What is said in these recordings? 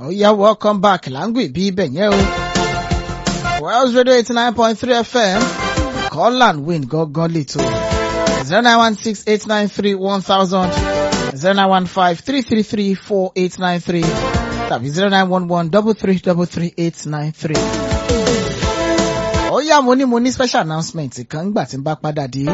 ó yá welcome back láǹgbì bí ibẹ̀ yẹn o. Wells Radio eighty nine point three FM call and win gangan lẹ́tọ̀ zero nine one six eight nine three one thousand zero nine one five three three three four eight nine three tàbí zero nine one one double three double three eight nine three. ó yá mo ní mo ní special announcement kan gbà tí n bá padà dé.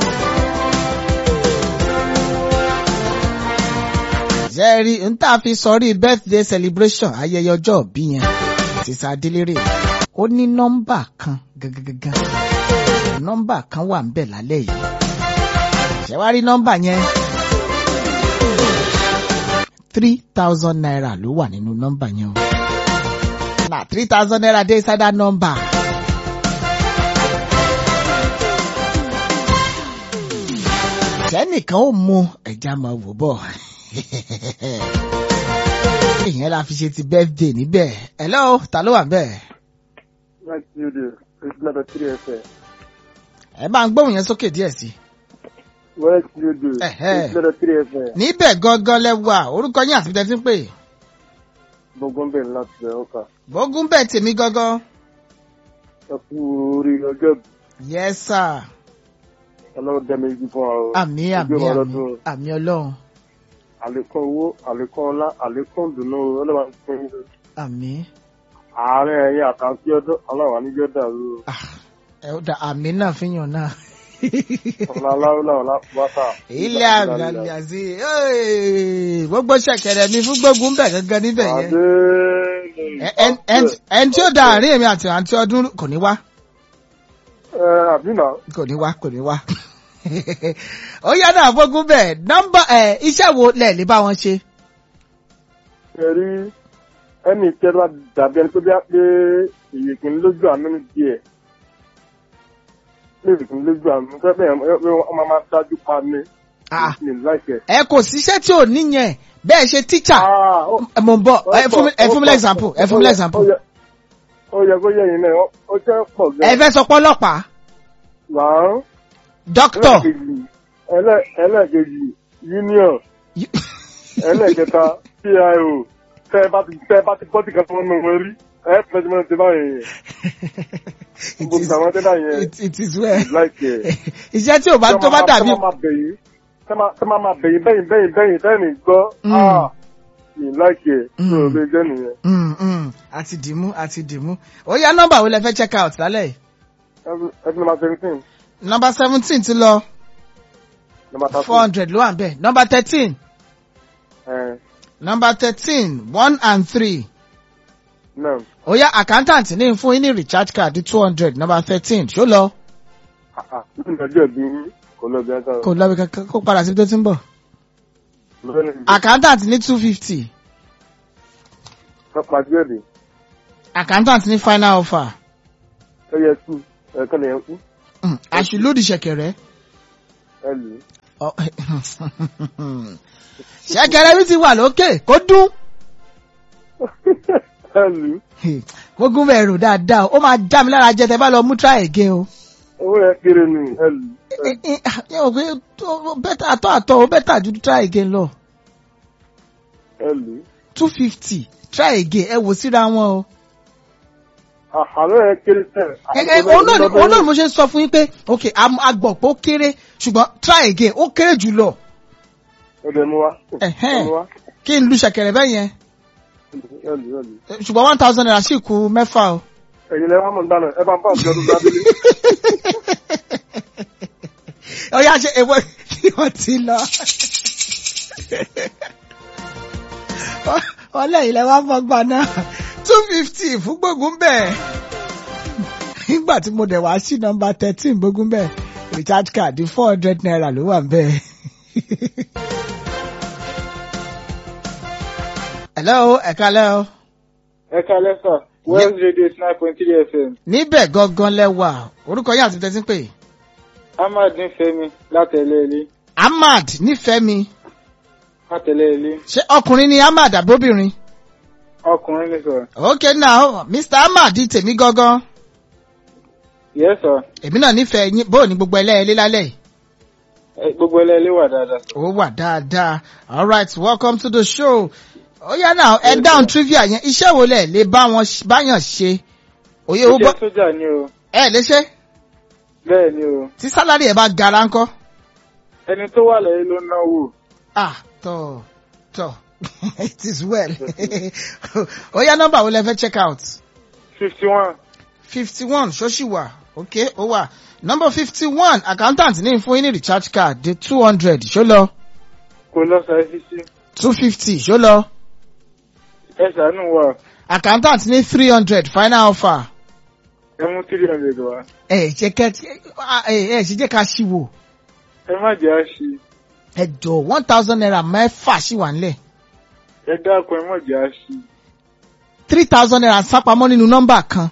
jẹ́rí n tá a fi sọrí birthday celebration ayẹyẹ ọjọ́ òbí yẹn ti sa délérè ó ní nọ́mbà kan gangan nọ́mbà kan wà ńbẹ̀ lálẹ́ yìí ṣé wàá rí nọ́mbà yẹn three thousand naira ló wà nínú nọ́mbà yẹn o na three thousand naira dey inside that number. tẹ́nìkan ó mu ẹja máa wò bọ̀ ìyẹn la fi ṣe ti birthday níbẹ̀ hello ta ló wà bẹ́ẹ̀. Right studio, it's number three FM. ẹ bá ń gbóhùn yẹn sókè díẹ̀ sí i. West studio, Ẹ̀hẹ́. it's number three FM. níbẹ̀ gangan lẹ́wà orúkọ yín àti bíi ń pè Gbogbo ń bẹ̀ láti bẹ̀ ọkà. gbógun bẹ́ẹ̀ tèmi gangan. Ẹ kú orí ọjọ́ ìbí. yes sir Ọlọ́run dẹ́mi ibi fún wa o. àmì àmì Ojú ọmọ àmì ọlọ́dún. àmì ọlọ́run Àlékún owó, àlékún ọlá, àlékún ìdùnnú ọlọ́run fún yín. àmì Ààrẹ ẹ̀yìn àkàntí ọdún ọlọ́run àníjọ́ dàrú. o. ah, ẹ ó da àmì náà fi yàn náà. Ọ̀la aláwọ̀lá ọ̀la bàtà. ilé àgbàlẹ̀ àti ee, gbogbo ṣẹ̀kẹ̀rẹ̀ mi fún gbógun bẹ̀ gangan níbẹ̀ yẹn. Adé Ẹ- ẹ- ẹ- ẹni tí ó da àárín èmi àti àǹtí ọdún kò ní wá Ẹ àbínà. kò ní wá kò ní wá. ó yá náà gbógun bẹ̀ nọ́mbà ẹ̀ iṣẹ́ wo lẹ̀ lè bá wọn ṣe. Ẹ rí ẹnì kẹta dàbí ẹni tó bí a pé èyí kì í lójú àánú ní díẹ̀. Ní èyí kì í lójú àánú. Fẹ́ bẹ́ẹ̀ wọ́n máa máa dájú pa ní. Ah, Mi láìpẹ́. ẹ kò síṣẹ́ tí ò níyẹn bẹ́ẹ̀ ṣe tíṣà. Ah, ó- ẹ mò ń bọ̀ ẹ fún mi ẹ fún mi lẹ́gzámpù ẹ fún mi lẹ́gzámpù. Ó yẹ- ó yẹ kó yẹ yín náà ó- ó jẹ́ pọ̀ ẹ gan. fẹ́ sọ pé ọlọ́pàá Láàrún. dókítọ̀ Ẹlẹ́ẹ̀kejì ẹlẹ́- ẹlẹ́ẹ̀kejì union ẹlẹ́ẹ̀kẹta PIO tẹ́ ẹ bá ti tẹ́ ẹ bá ti gbọ́ ti kan tó ń nù wọ́n rí ẹ pẹ̀lú mọ́ ti báyìí yẹn. it Gbogbo is àwọn tẹ́lá yẹn it, it is well láìpẹ́. iṣẹ́ tí ò bá tó bá dàbí Tẹ́ máa bẹ̀yìn tẹ́ máa tẹ́ máa máa bẹ̀yìn bẹ́yìn bẹ́yìn bẹ́yìn tẹ́yìn ní gbọ́. Mm. Ah, Mi láìpẹ́ Mm. tó o lè jẹ́ nìyẹn. Mm, mm, àti dìmú àti dìmú ó yá nọ́mbà wo lẹ fẹ́ check out lálẹ́ yìí Ẹ fi nọmba seventeen nọ́mbà seventeen ti lọ nọmba thirteen. four hundred ló wà ń bẹ̀ nọ́mbà thirteen Ẹ nọ́mbà thirteen one and three náà ó yá accountant ní fún yín ní recharge card two hundred nọ́mbà thirteen ṣó lọ nínú ọjọ́ ìbí yín kò lọ bí ẹ̀ka kò lọ bí kankan kó padà síbi tó ti ń bọ̀ lọ́wọ́ ní ìbí. accountant ní two fifty Kápá díẹ̀ dé. accountant ní final offer Ẹ yẹ kú ẹ̀ka lè yẹn kú Mm, àṣìlódì ṣẹ̀kẹ̀rẹ̀. ẹ lù ú. Ọ- ṣẹ̀kẹ̀rẹ̀ mi ti wà lókè kó dún ẹ lù ú. gbógun bẹ̀rù dáadáa ó máa já mi lára jẹ tẹ bá lọ mú try again o. owó yẹn kéré ni ẹ lù ú. ẹ ẹ ẹ ò pé tó- bẹ́tà àtọ́ àtọ́ ó bẹ́tà ju try again lọ ẹ lù ú. two fifty try again ẹ wò síra wọn o. àlọ́ yẹn kéré tẹ̀. ẹ ẹ òun náà ni òun náà ni mo ṣe ń sọ fún yín pé ok am- agbọ̀ pé ó kéré ṣùgbọ́n try again ó kéré jù lọ ọdẹ mú wa. Ẹ̀hẹ́n. ẹ mú wa. kí n lu ṣẹ̀kẹ̀rẹ̀ bẹ́ẹ̀ yẹn ẹ lù ú, ẹ lù ú. Eh, ṣùgbọ́n one thousand naira sì kù mẹ́fà o. ẹ̀yin lẹ́wọ̀n mọ̀ ń dáná ẹ bá ń bá òkè ọdún gbábílé. ọyá ṣe èwo kí wọ́n ti lọ. ọlẹ́ ilẹ̀ wa fọgbà náà two fifty fún gbógun bẹ́ẹ̀. nígbà tí mo dẹ̀ wá sí nọmba thirteen gbógun bẹ́ẹ̀ recharge card four hundred naira ló wà bẹ́ẹ̀. hello ẹ̀ka lẹ́ o. ẹ kalẹ́ sà Wells Radio eighty nine point three FM níbẹ̀ gangan lẹ́wà orúkọ yín àti tẹ́tí pé Ahmad nífẹ̀ẹ́mi látẹ̀lẹ́lé ahmad nífẹ̀ẹ́ mi látẹ̀lẹ́lé ṣé ọkùnrin ni ahmad àbóbìnrin. ọkùnrin ní sọ. okay now mr ahmad tèmi gangan yes sir èmi náà nífẹ̀ẹ́ yín bóò ní gbogbo ẹlẹ́ẹ̀lẹ́ lálẹ́ yìí. Ẹ, gbogbo ẹlẹ́lé wà dáadáa. ó wà dáadáa all right welcome to the show ó yá náà ẹ dáhùn trivia yẹn iṣẹ́ wo lẹ̀ lè bá wọn ṣ- báyàn ṣe òye owó iṣẹ́ gbọ́ sójà ni o ẹ lè ṣe bẹ́ẹ̀ ni o tí sálárì ẹ bá gara ńkọ́ ẹni tó wà lẹ́yìn ló náwó ah tọ tọ it is well ó yá nọ́mbà wo lẹ fẹ́ check out fifty one fifty one ṣóṣì wà ok ó wà nọ́mbà fifty one accountant ní fún yín ní recharge card di two hundred ṣó lọ kò lọ sàìsísí two fifty ṣó lọ ẹ ṣàánú wa accountant ní three hundred final offer ẹ mú three hundred wá ẹ ṣe kẹ ẹ ẹ ṣe jẹ́ ká ṣí wò ẹ má jẹ́ àṣì ẹ jọ one thousand naira mẹ́fà ṣì wà nílẹ̀ ẹ dákun ẹ má jẹ́ àṣì three thousand naira sápamọ́ nínú nọ́mbà kan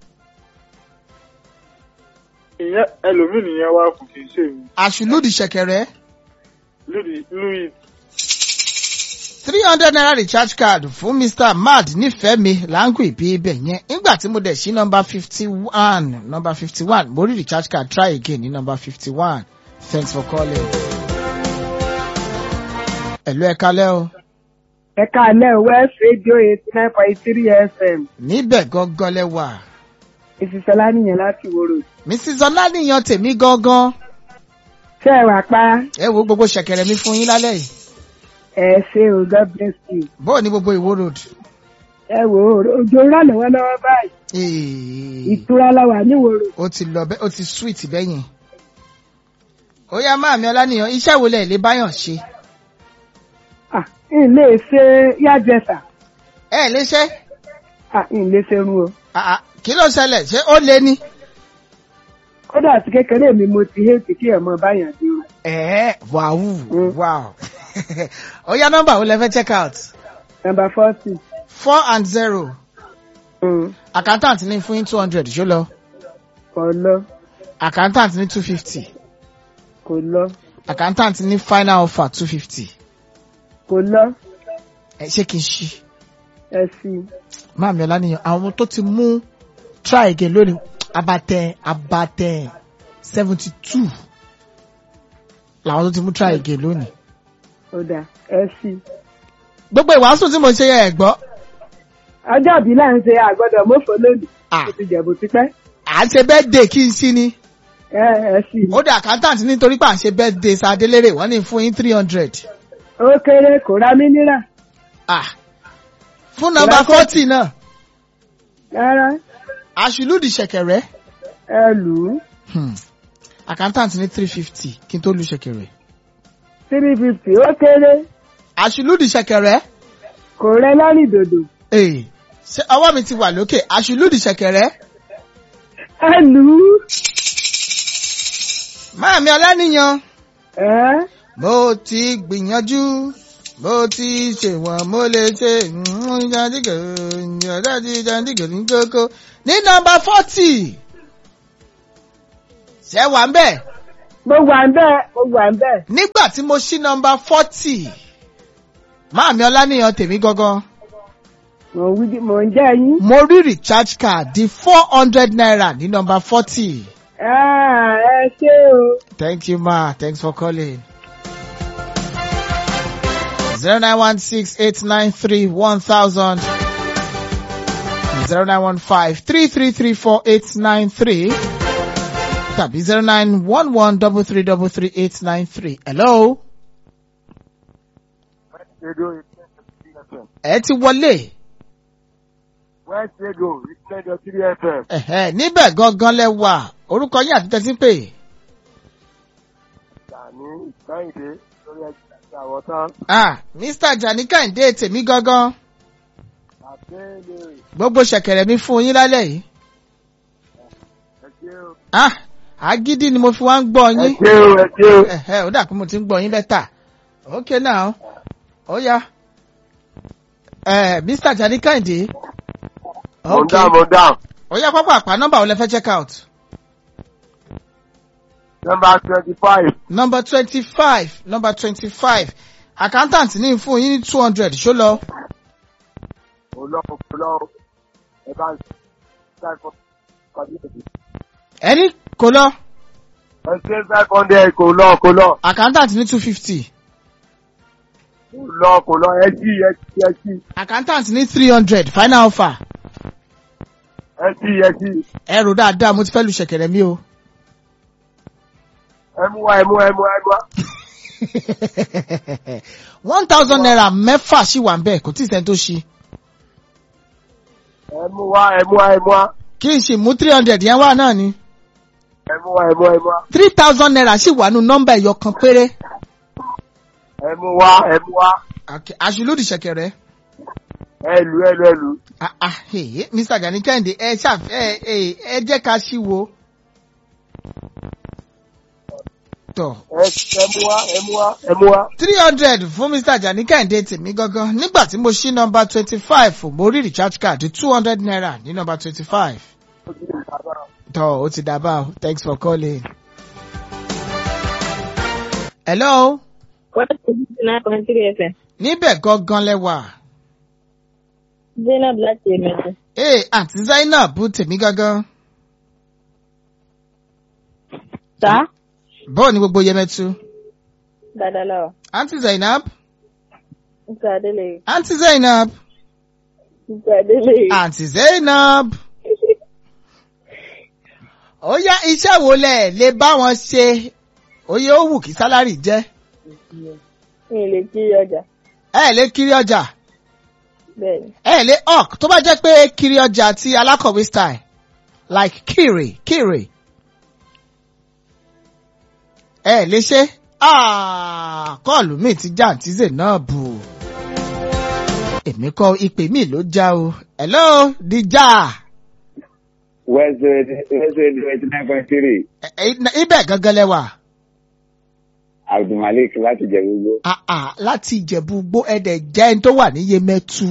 ìyẹn ẹlòmíì nìyẹn wá kù kì í ṣe mi àṣùlùdì ṣẹ̀kẹ̀rẹ̀ louis louis three hundred naira recharge card fún mr mad nífẹ̀ẹ́ mi láńkù ìbí ibẹ̀ yẹn nígbà tí mo dẹ̀ sí nọ́mbà fifty one nọ́mbà fifty one mo rí recharge card try again ní nọ́mbà fifty one thanks for calling. ẹ̀lú ẹ̀ka lẹ́ o ẹ káalẹ́ west radio eighty nine point three fm níbẹ̀ gangan lẹ wà ìṣiṣẹ́lá nìyẹn láti wòrò mrs ọlánìyàn tèmi gangan ṣé ẹ wà pa ẹ wo gbogbo ṣẹ̀kẹ̀rẹ̀ mi fún yín lálẹ́ yìí ẹ ṣe o god bless you bóò ní gbogbo ìwó road. ẹ wò ó òjò ń rà lọ́wọ́lọ́wọ́ báyìí Ee, ìtura la wà ní wòrò ó ti lọ bẹ́ ó ti sweet bẹ́yìn. ó yá máàmí ọlánìyàn iṣẹ́ wo lẹ̀ lè báyàn ṣe. ah n lè ṣe yájẹsà ẹ lè ṣe ah n lè ṣe irun o Ah, ah, kí ló ṣẹlẹ̀ ṣé ó lé ní. kódà àti kékeré mi mo ti hẹ́ẹ̀tì kí ẹ̀ mọ báyàn dé o ẹ̀ẹ́ wàhù Mm. wow. ó yá nọ́mbà wo lẹ fẹ́ check out. number forty four and zero accountant ní fún yín two hundred ṣó lọ kò lọ accountant ní two fifty kò lọ accountant ní final offer two fifty. kò lọ ẹ ṣé kí n ṣí. ẹ sí i. máàmí ọlánìyàn àwọn tó ti mú try again lónìí abatẹ abatẹ seventy two làwọn tó ti mú try again lónìí. ó dà ẹ sí i. gbogbo ìwàásù tí mo ṣe yẹ ẹ gbọ́ ọjọ́ ìbí là ń ṣe àgbọ̀dọ̀ mọ́fọ́ lónìí Ah. ó ti jẹ̀bù tipẹ́ à ń ṣe birthday kí n sí ni ẹ ẹ sí i. ó dé accountant nítorí pé à ń ṣe birthday sadélérè wọ́n ní fún yín three hundred ó kéré kò ra mí nírà ah fún nọ́mbà Ìrẹsì. forty náà rárá àṣìlúdì ṣẹ̀kẹ̀rẹ̀ ẹ lù ú hmm. accountant ní three fifty kí n tó lu ṣẹ̀kẹ̀rẹ̀ three fifty ó kéré àṣìlúdì ṣẹ̀kẹ̀rẹ̀ kò rẹ lọ́rìn dòdò ee ṣé ọwọ́ mi ti wà lókè àṣìlúdì ṣẹ̀kẹ̀rẹ̀ ẹ lù ú máàmí ọlánìyàn ẹ mo ti gbìyànjú mo ti ṣèwọ̀n mo lè ṣe jàǹdígò jàǹdí jàǹdígò ní kókó ní nọ́mbà forty ṣé wà ń bẹ̀ mo wà ń bẹ́ẹ̀ mo wà ń bẹ́ẹ̀ nígbà tí mo ṣí nọ́mbà forty máàmí ọlánìyàn tèmi gangan mo ń wí mo ń jẹ́ yín. mo rí recharge card di four hundred naira ní nọ́mbà forty. Ah, ẹ ṣé o Thank you, Ma. Thanks for calling. Zero nine one six eight nine three one thousand. Zero nine one five three three three four eight nine three. Tàbí zero nine one one double three double three eight nine three. Hello. Ẹ ti wọlé. west radio radio three fm Ẹ̀hẹ́, níbẹ̀ gangan lẹ wà. Orúkọ yín àti tẹ́tí pè. tani kẹ́hìndé lórí ẹgbẹ́ àwọn tán Ah, Mr. Jani Kẹ́hìndé tèmi gangan. àbẹ́lẹ̀ Gbogbo ṣẹ̀kẹ̀rẹ̀ mi fún yín lálẹ́ yìí. ẹ̀jẹ̀ o Ah, agídí ni mo fi wá ń gbọ́ yín. ẹ̀jẹ̀ o ẹ̀jẹ̀ o. Ẹ̀hẹ́, ó dà pé mo ti ń gbọ́ yín bẹ́tà. Okay now, ó yá. Ẹ̀ Mr. Jani Kẹ́hìndé. mo ń dáhùn mo ń dáhùn. Ó yá pápá àpá nọ́mbà wo lẹ fẹ́ check out? number twenty five Number twenty-five, number twenty-five. Accountant ní fún yín ní two hundred ṣó lọ. kò lọ kò lọ ẹ bá ń ṣe kọjú èdè. Ẹni kò lọ. ẹ ṣe five hundred kò lọ kò lọ. Accountant ní two fifty. lọ kò lọ ẹtí ẹtí ẹtí accountant ní three hundred final offer ẹtí ẹtí ẹrù dáadáa mo ti fẹ́ lu ṣẹ̀kẹ̀rẹ̀ mi o. ẹmu wa ẹmu wa ẹmu wa ẹmu wa. one thousand naira mẹ́fà ṣì wà ń bẹ̀ kò tí ì sẹ́ni tó ṣí. ẹmu wa ẹmu wa ẹmu wa kí n ṣì mú three hundred yẹn wá náà ni. ẹmu wa ẹmu wa ẹmu wa three thousand naira ṣì wà nù nọ́mbà ẹ̀yọ kan péré. ẹmu wa ẹmu wa Okay, àṣìlódì ṣẹ̀kẹ̀rẹ̀. ẹlù ẹlù ẹlù. Ah, ah, hey, Mr. Gani Kẹ́hìndé ẹ ṣàf ẹ ẹ ẹ jẹ́ ká ṣí wo. Tọ̀ ẹ ẹmu wa ẹmu wa ẹmu wa. three hundred fún Mr. Gani Kẹ́hìndé tèmi gangan nígbà tí mo ṣí nọ́mbà twenty five mo rí recharge card two hundred naira ní nọ́mbà twenty five. Tọ́ ó ti dàbà o thanks for calling. Hello What is nine point three FM? níbẹ̀ gangan lẹ́wà. Zainab láti Èmẹ̀tẹ̀. Ee àǹtí Zainab tèmi gangan. Sá. Bọ́ọ̀ ni gbogbo Yẹmẹtu. Dáadáa láwà. Àǹtí Zainab. Nǹkan Adélè. Àǹtí Zainab. Nǹkan Adélè. Àǹtí Zainab. Ó yá iṣẹ́ wo lẹ̀ lè bá wọn ṣe? Oyè ó wù kí sálárì jẹ́. Mi ò lè kiri ọjà. Ẹ lè kiri ọjà. Bẹ́ẹ̀ni. Ẹ lè hawk tó bá jẹ́ pé kiri ọjà ti alákọ̀wé style like kiri kiri. Ẹ lè ṣe. Ah, Kọ́ọ̀lù mi ti já àǹtí Zainab. Èmi kọ́ ìpè mi ló já o. Hello, Dija. West West eighty nine point three Ẹ- ẹ- Ibẹ̀ gangan lẹ́wà. Abdulmalik láti jẹ gbogbo. Ah, ah, láti ìjẹ̀bú gbó ẹ̀dẹ̀ jẹ́ ẹni tó wà ní Yemẹtu.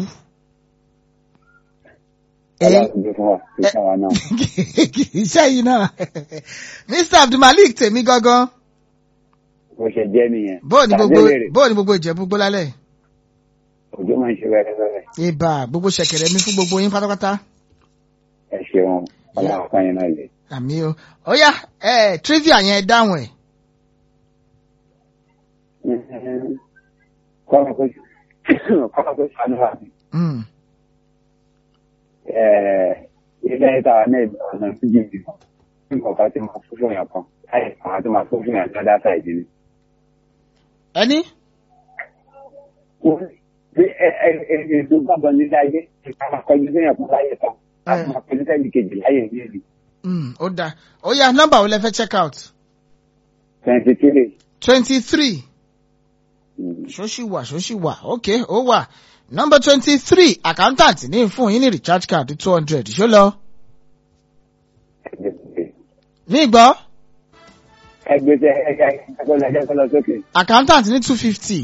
Ẹ Aláàbò fún wa sí fún wa náà. iṣẹ́ yìí náà. Mr. Abdulmalik tèmi gangan. Bó ṣe jẹ́ nìyẹn. Bóò ni gbogbo Tàdélèrè, bóò ni gbogbo ìjẹ̀bú gbó lálẹ́. Òjò máa ń ṣe wẹ́rẹ́ wẹ́rẹ́. Ibà gbogbo ṣẹ̀kẹ̀rẹ̀ mi fún gbogbo yín pátápátá. Ẹ ṣeun. Ọlọ́run kan yẹn náà lè. Àmì o. Ó yá ẹ trivia yẹn dáhùn ẹ̀. Kọ́lá kó kọ́lá kó ṣàánú wa ni. Mm. Ẹ̀ẹ́, Ilé ìta náà ọ̀nà méjì bí wọn. Bí nǹkan tí máa fún fún yàn kan. Láì àwọn tí máa fún fún yàn lọ́dá sáìdì ni. Ẹni? Bí ẹ ẹ ẹ ètò gbàgbọ́ nílé ayé, ìka máa kọjú sí yàn kan láyé kan. A máa kọjú sẹ́yìn kejì láyé ìlú. Mm, Ó dáa. Ó yá nọ́mbà wo lẹ fẹ́ check out? Twenty three. twenty three. ṣóṣì wà ṣóṣì wà ok ó wà nọmba twenty three accountant ní fún yín ní recharge card two hundred ṣó lọ ní ìgbọ́ ẹgbẹ́ tẹ ẹgbẹ́ ẹgbẹ́ ẹgbẹ́ kọlọ sókè accountant ní two fifty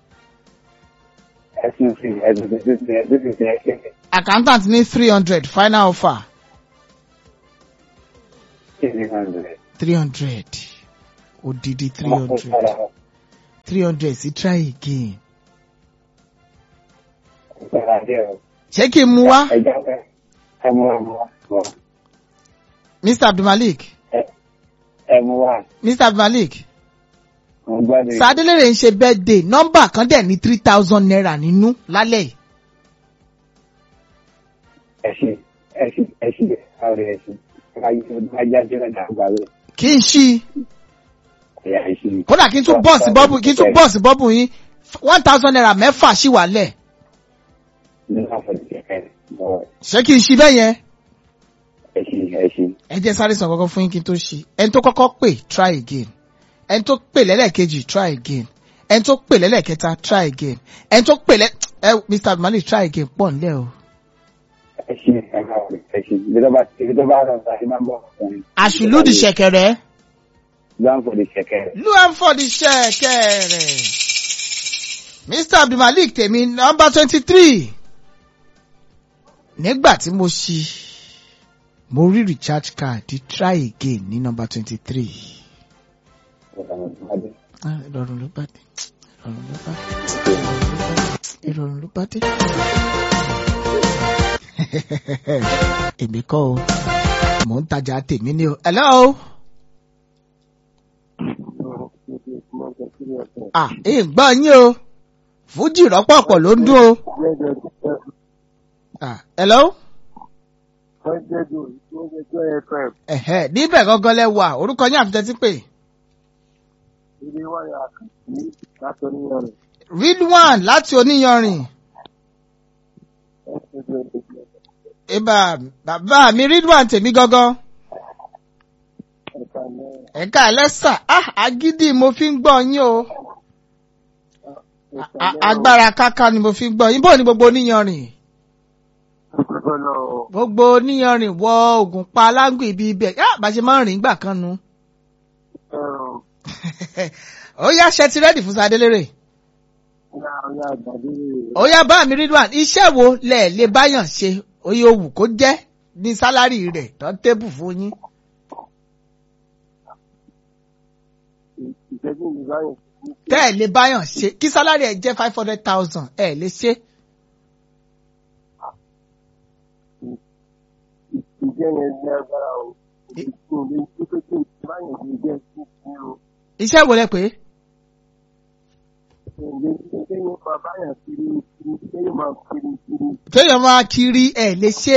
ẹsùn sí ẹsùn sí ẹsùn sí ẹsùn sí ẹsùn sí accountant ní three hundred final offer three hundred. three hundred odidi three hundred three hundred sí try again ṣé kí n mú wá ẹja fẹ ẹ mú wa mú wa mú wa mr abdulmalik ẹ mú wa mr abdulmalik mo gbádùn sadélèrè ń ṣe birthday nọ́mbà kan dẹ̀ ní three thousand naira nínú lálẹ́ yìí. ẹsì ẹsì ẹsì ọrẹ ẹsì ajá jẹ ọjà àgbà rẹ kí n ṣí i. ẹyà ẹsì. kódà kí n tún bọ́ọ̀sì bọ́ọ̀bù kí n tún bọ́ọ̀sì bọ́ọ̀bù yín one thousand naira mẹ́fà ṣì wà lẹ̀ nígbà fọdù kẹkẹ bọ ṣé kí n ṣí bẹ́ẹ̀ yẹn ẹsì ẹsì ẹ jẹ́ sáré sàn kankan fún yín kí n tó ṣí ẹni tó kọ́kọ́ pè try again ẹni tó pè lẹ́lẹ́kejì try again ẹni tó pè lẹ́lẹ́kẹta try again ẹni tó pè lẹ́ ẹ mr malik try again pọ̀ nílẹ̀ o. ẹsì ẹka ọrẹ ẹsì ibi tó bá ibi tó bá rọ ọ̀sán ti máa ń bọ̀ ọkùnrin. àṣìlódì ṣẹ̀kẹ̀rẹ̀ gbọ́n fọdù kẹkẹ luamford ṣẹ̀kẹ̀rẹ̀ mr abdulmalik tèmi nọmba twenty three nígbà tí mo ṣí mo rí recharge card try again ní nọmba twenty three. ìrọ̀rùn ló bá dé ìrọ̀rùn ló bá dé ìrọ̀rùn ló bá dé. èmi kọ́ o mò ń tajà tèmi ni o. hello. ah èyí gbọ́ yín o fújì rọ́pọ̀pọ̀ ló ń dún o. Ah, hello. Ẹ̀hẹ́, níbẹ̀ gangan lẹ wà orúkọ yín àfitẹ́ tí pè. Ridwan láti oníyanrìn. Ibà bàbá mi Ridwan tèmi gangan. Ẹ̀ka ẹlẹ́sà, ah agídí mo fi ń gbọ́ yín o. A- a- Agbára káká ni mo fi ń gbọ́ yín. Bó ni gbogbo oníyanrìn? Gbogbo oníyanrìn wọ ògùn pa aláǹgùn ibi ibẹ̀. Yá bá ṣe máa ń rìn gbà kan nu. Ó yá ṣe ti rẹ́dì fún Sadélérè. Ó yá bá mi Ridwan, iṣẹ́ wo lẹ̀ lè báyàn ṣe? Oye owù kó jẹ́ ní sálárì rẹ̀ tán tébù fún yín. Tẹ́ ẹ̀ lè báyàn ṣe, kí sálárì ẹ̀ jẹ́ five hundred thousand, ẹ̀ lè ṣe. Iṣẹ́ wo lẹ pé? Kéèyàn máa kiri ẹ̀ lè ṣe.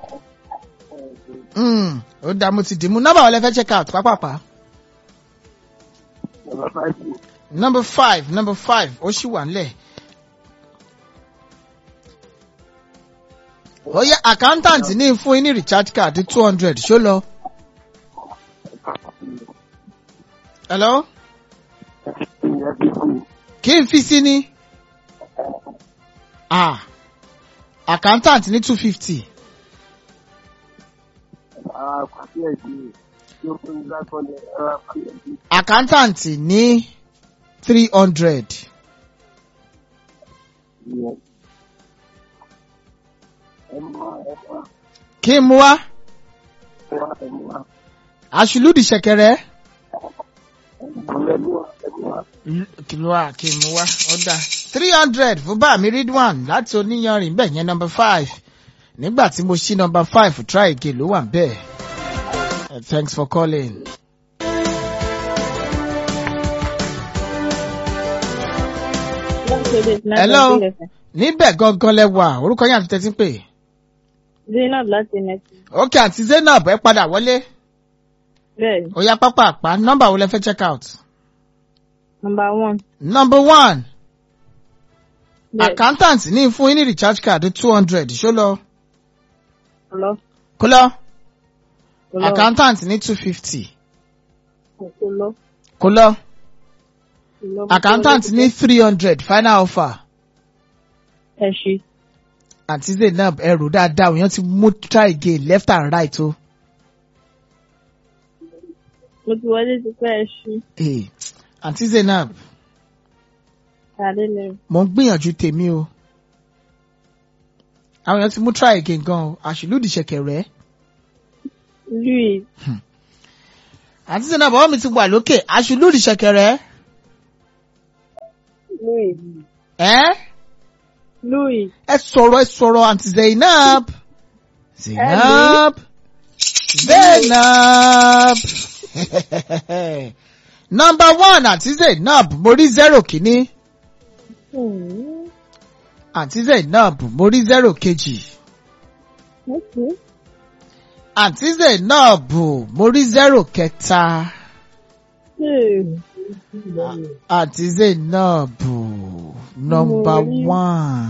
Mm, Ó dá mo ti dì mú. Nọ́mbà wo lẹ fẹ́ check out pápápá? Number five, number five, ó ṣì wà nílẹ̀. Ó yẹ accountant ní fún yín ní recharge card two hundred ṣó lọ. Hello? Kí n fi sí ní? Ah, accountant ní two fifty. Accountant ní three hundred. Kí n mú wá? Àṣìlúdì ṣẹ̀kẹ̀rẹ̀. Kí ló wà kí n mú wá? Ó dáa. three hundred fún bá mi Ridwan láti oníyanrìn bẹ́ẹ̀ yẹn number five. Nígbà tí mo ṣí number five try again ló wà bẹ́ẹ̀. Uh, Thanks for calling. Hello. Níbẹ̀ gangan lẹ wà, orúkọ yín àti tẹ́tí pè. Zainab láti Nẹ́tì. Ok àti Zainab ẹ padà wọlé. Bẹ́ẹ̀ni, Ó yá pápá àpá nọ́mbà wo lẹ fẹ́ check out? number one. Number one, Bẹ́ẹ̀ni, accountant ní fún yín ní recharge card two hundred ṣó lọ. kọlọ́. Kó lọ, Kọlọ́. accountant ní two fifty. Kọlọ́. Kó lọ, Kọlọ́. accountant ní three hundred final offer. Ẹ ṣí. Àǹtí Zainab ẹrù dáadáa òyìn ti mú try again left and right o. Mo ti wọlé ti pẹ́ ẹ ṣí. Eh, Àǹtí Zainab, Tàdé lẹ́rù. mo ń gbìyànjú tèmi o. Àwọn èèyàn ti mú try again gan o, àṣìlúdì ṣẹ̀kẹ̀rẹ̀. Louis. Àǹtí Zainab ọwọ́ mi ti wà lókè, àṣìlúdì ṣẹ̀kẹ̀rẹ̀. Louis. Ẹ́ Louis. ẹ sọ̀rọ̀ ẹ sọ̀rọ̀ àǹtí Zainab. Zainab. Zainab. Number one àǹtí Zainab mo rí zero kìíní. Hmm. Àǹtí Zainab mo rí zero kejì. Okay. Àǹtí Zainab mo rí zero kẹta. Hmm. Àǹtí Zainab number Mo rí- one.